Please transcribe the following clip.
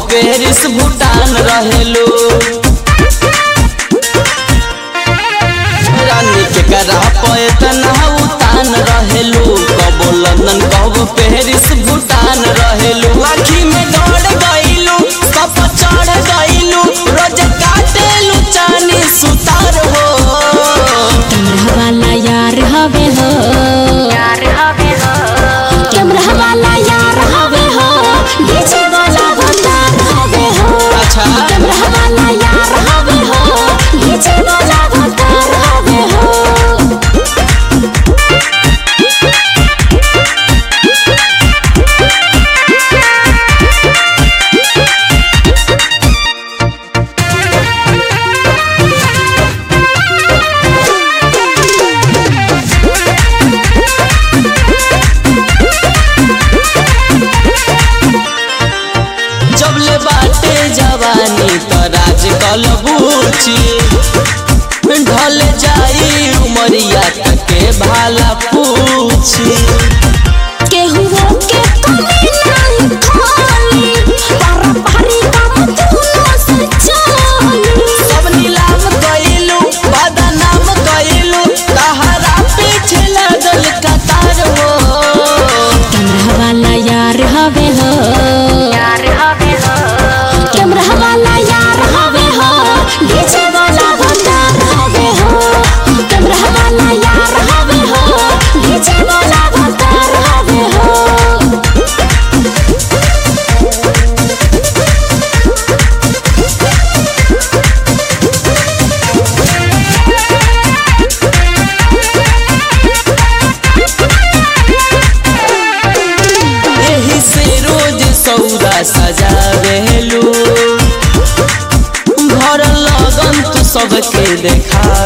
Paris Bhutan रहेलू रानी के करा पैतना उतान रहेलू कबो लंदन कबो पेरिस भूटान रहेलू आखी में दौड़ गईलू सब चढ़ गईलू रोज काटेलू चानी सुतार हो कैमरा वाला यार हवे हो कैमरा वाला यार हवे हो डीजे वाला भंडार हवे हो अच्छा कैमरा वाला यार हवे हो डीजे वाला भंडार हवे हो जब ले बाटे जवानी तो राज कलबूची ढल जाई उमरिया के भाला पूछी केहू के कमी नहीं खाली पारंपरी काम तूनो से चली सब नीलाम कइलू बदनाम कइलू तहरा पीछे लगल कतार हो कैमरा वाला यार हवे हो कैमरा वाला यार हवे हो डीजे वाला भंडार हवे हो कैमरा वाला यार हवे हो डीजे वाला भंडार हवे हो एही से रोज सौदा सजावेलू घर लगन तू सबके देखा